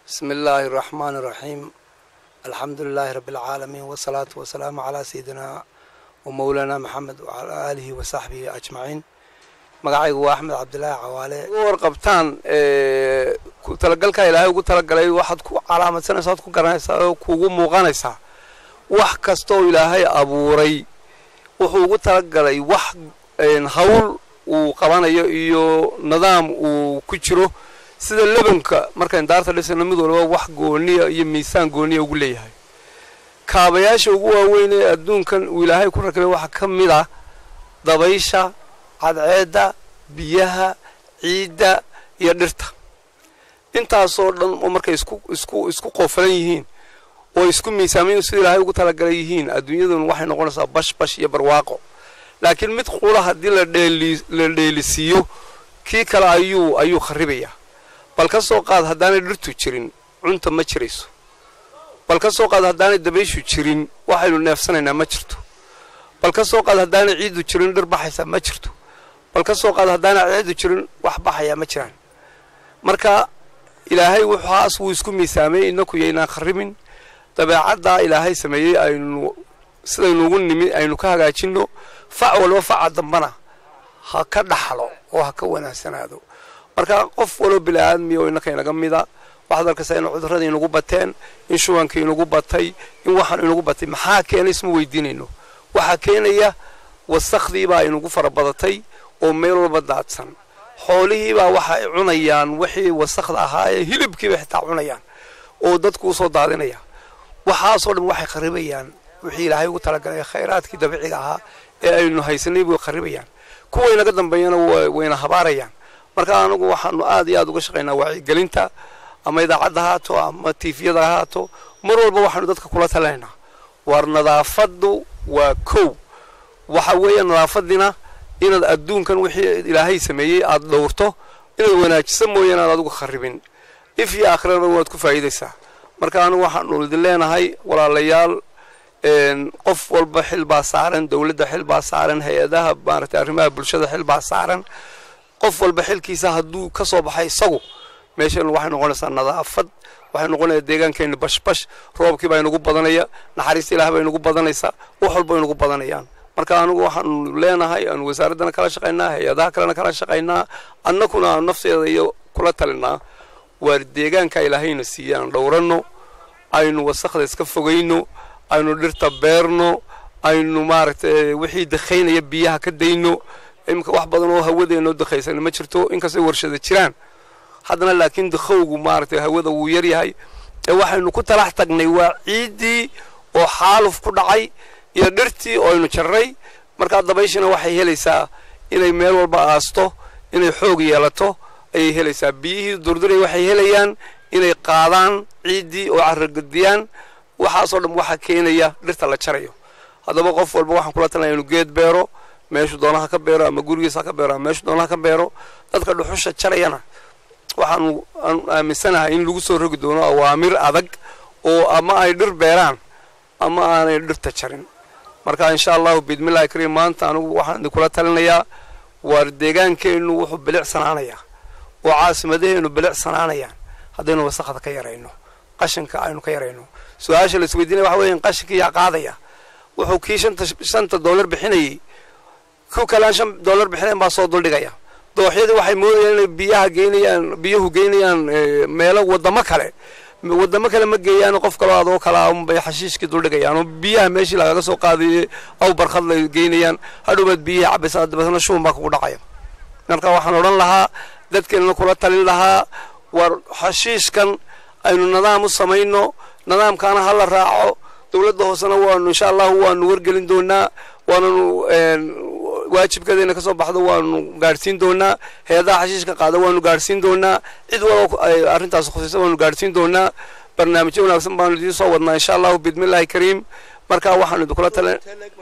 بسم الله الرحمن الرحيم الحمد لله رب العالمين والصلاة والسلام على سيدنا ومولانا محمد وعلى آله وصحبه أجمعين magacaygu waa axmed cabdilaahi cawaale warqabtaan talagalka ilaahay ugu talagalay waxaad ku calaamadsanaysaa oad ku garanaysaa oo kuugu muuqanaysaa wax kastooo ilaahay abuuray wuxuu ugu talagalay wax hawl uu qabanayo iyo nidaam uu ku jiro sida lebanka markayn daarta dhisayno mid walba wax gooniya iyo miisaan gooniya ugu leeyahay kaabayaasha ugu waaweyn ee adduunkan uu ilaahay ku rakibay waxaa ka mid ah dabaysha cadceedda biyaha ciidda iyo dhirta intaasoo dhan oo markay isku isku isku qoofalan yihiin oo isku miisaamayn sida ilaahay ugu talagalay yihiin adduunyaduna waxay noqonaysaa bash bash iyo barwaaqo laakiin mid qula haddii la dheeli la dheelisiiyo kii kale ayuu ayuu kharibayaa bal ka soo qaad haddaanay dhirtu jirin cunta ma jirayso bal ka soo qaad haddaanay dabayshu jirin waxaynu neefsanaynaa ma jirto bal ka soo qaad haddaanay ciiddu jirin dhir baxaysaa ma jirto bal ka soo qaad haddaanay ciiddu jirin wax baxayaa ma jiraan marka ilaahay wuxaas wuu isku miisaamay inaku yaynaan kharibin dabeecaddaa ilaahay sameeyey aynu sidaynuugu nimi aynu ka hagaajinno fac walba faca dambana ha ka dhaxlo oo ha ka wanaagsanaado marka qof waloo bili-aadmiya oo innaka inaga mida waxaad arkaysaa in cudurradii inagu bateen in shubankii inagu batay in waxaan inagu batay maxaa keenay isma weydiinayno waxaa keenaya wasakdiibaa inagu farabadatay oo meel walba daadsan xoolihiibaa waxa ay cunayaan wixii wasakda ahaa ee hilibkiiba xitaa cunayaan oo dadku usoo daadinaya waxaasoo dhan waxay kharibayaan wixii ilaahay ugu talagalay khayraadkii dabiiciga ahaa ee aynu haysanay bay kharibayaan kuwa inaga dambeeyana wayna habaarayaan marka anagu waxaanu aad iyo aad uga shaqaynaa wacyigelinta ama idaacadda haato ama tiifiyada haato mar walba waxaanu dadka kula talinaynaa war nadaafaddu waa kow waxa weeye nadaafadiina inaad adduunkan wixii ilaahay sameeyey aad dhowrto inaad wanaajiso mooyaane aad adigu kharibin if iyo aakhiraba waad ku faa'iidaysaa marka anigu waxaanu idin leenahay walaalayaal qof walba xil baa saaran dowladda xil baa saaran hay-adaha maaragtay arrimaha bulshada xil baa saaran qof walba xilkiisa hadduu ka soo baxay isagu meeshan waxay noqonaysaa nadaafad waxay noqonaysaa deegaankeena bashbash roobkii baa inagu badanaya naxariista ilaah baa inagu badanaysaa wax walba inagu badanayaan marka anigu waxaanu leenahay aanu wasaaraddana kala shaqaynaa hay-adaha kalena kala shaqaynaa annakuna aanu nafteeda iyo kula talinaa waar deegaanka ilaahayna siiya aan dhowranno aynu wasakda iska fogayno aynu dhirta beerno aynu maaragtay wixii dakhaynaya biyaha ka dayno iminka wax badan oo hawadeenoo dakhaysan ma jirto inkastay warshada jiraan haddana laakiin dakhowgu maaragtay hawada wuu yaryahay ee waxaynu ku talax tagnay waa ciiddii oo xaaluf ku dhacay iyo dhirtii oo aynu jarray markaa dabayshina waxay helaysaa inay meel walba aasto inay xoog yeelato ayay helaysaa biyihii durduray waxay helayaan inay qaadaan ciiddii oo carragadiyaan waxaasoo dhan waxaa keenaya dhirta la jarayo haddaba qof walba waxaan kula talinaya inu geed beero meeshu doonaha ka beero ama gurigiisa ha ka beero ama meeshu doonaha ka beero dadka dhuxusha jarayana waxaanu aanu aaminsanahay in lagu soo rogi doono awaamir adag oo ama ay dhir beeraan ama aanay dhirta jarin marka insha allahu biidmillahi kariim maanta anigu waxaan idinkula talinayaa waar deegaankeennu wuxuu bilicsanaanayaa oo caasimadaheennu bilicsanaanayaan haddaynu wasakda ka yarayno qashinka aynu ka yarayno su-aasha la isweydiinaya waxa weya qashinka yaa qaadaya wuxuu kii shanta shanta dollar bixinayay ku kalaan shan dollar bixinayn baa soo duldhigaya dooxyadii waxay moodayaan inay biyaha geynayaan biyuhu geynayaan meelo wadamo kale wadamo kale ma geeyaan qof kaloo adoo kalaa unbay xashiishkii duldhigayaan oo biyaha meeshii lagaga soo qaadayay aw barkhad lay geynayaan hadhowbaad biyihii cabaysaa dabeetna shuban baa kugu dhacaya marka waxaan odhan lahaa dadkeenna kula talin lahaa war xashiishkan aynu nidaam u samayno nidaamkaana ha la raaco dowladda hoosena waanu insha allahu waanu wargelin doonaa waananu waajibkeedayna ka soo baxdo waanu gaadhsiin doonaa hay-adaha xashiishka qaada waanu gaadhsiin doonaa cid walba ay arrintaas khusaysa waanu gaadhsiin doonaa barnaamijyo wanaagsan baanu idiin soo wadnaa insha allahu biidmillahi kariim marka waxaanu idinkula talin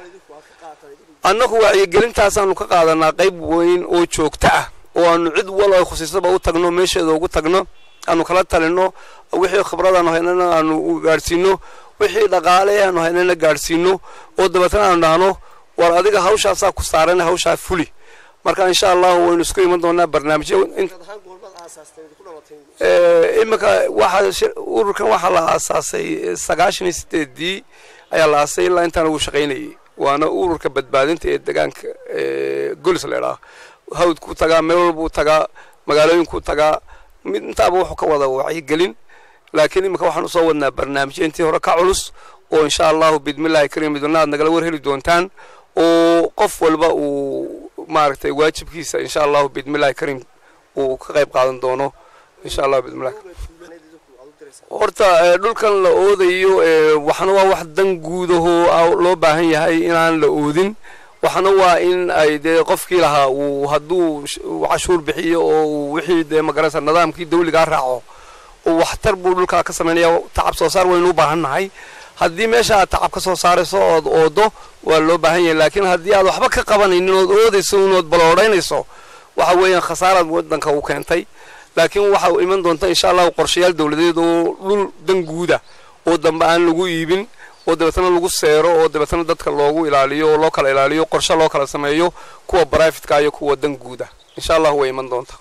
annagu wacyigelintaasaanu ka qaadanaa qayb weyn oo joogto ah oo aanu cid wal ay khusaysaba u tagno meesheeda ugu tagno aanu kala talino wixii khibradaanu haynana aanu gaadhsiino wixii dhaqaale aanu haynana gaadhsiino oo dabeetana aanu dhahno war adiga hawshaasaa ku saaran hawshaa fuli marka insha allahu waynu isku iman doonaa barnaamijyo iminka waxaa ururkan waxaa la aasaasay sagaashan iyo sideedii ayaa la aasay ilaa intaan ugu shaqaynayay waana ururka badbaadinta ee deegaanka golis leedhaa hawd ku tagaa meel walbuu tagaa magaalooyinkuu tagaa mid intaaba wuxuu ka wada wacyigelin laakiin iminka waxaan usoo wadnaa barnaamijyo intii hore ka culus oo insha allahu bidmillahi karim midna aad nagala war heli doontaan oo qof walba uu maaragtay waajibkiisa insha allahu bidmillahi karim uu ka qayb qaadan doono insha allahu bidmillahi horta dhulkan la oodayo waxna waa wax dan guudahoo loo baahan yahay inaan la oodin waxna waa in ay dee qofkii lahaa uu hadduu cashuur bixiyo oo uu wixii dee magaraysa nidaamkii dawligaa raaco oo waxtar buu dhulkaa ka samaynaya tacab soo saar waynu u baahan nahay haddii meesha aad tacab ka soo saarayso ood oodo waa loo baahan yahay laakiin haddii aad waxba ka qabanaynin ood oodayso unood baloodhaynayso waxa weeyaan khasaaraad waddanka u keentay laakiin waxa iman doonta insha allahu qorshayaal dawladeed oo dhul dan guuda oo dambe aan lagu iibin oo dabeetana lagu seero oo dabeetana dadka loogu ilaaliyo oo loo kala ilaaliyo qorshe loo kala sameeyo kuwa brivatka iyo kuwa dan guuda insha allahu way iman doonta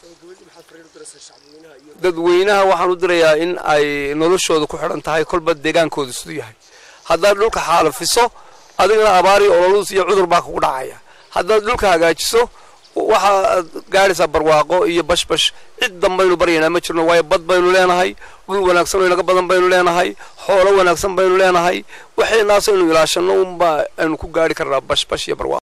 dadweynaha waxaan u dirayaa in ay noloshooda ku xidhan tahay kolba deegaankooda siduu yahay haddaad dhulka xaalafiso adigana abaari ololus iyo cudur baa kugu dhacaya haddaad dhulka hagaajiso waxaad gaadhaysaa barwaaqo iyo bashbash cid danbaynu baryaynaa ma jirno waayo bad baynu leenahay dhul wanaagsan oo inaga badan baynu leenahay xoolo wanaagsan baynu leenahay waxaynaasaynu ilaashanno unbaa aynu ku gaadhi karnaa bashbash iyo barwaaqo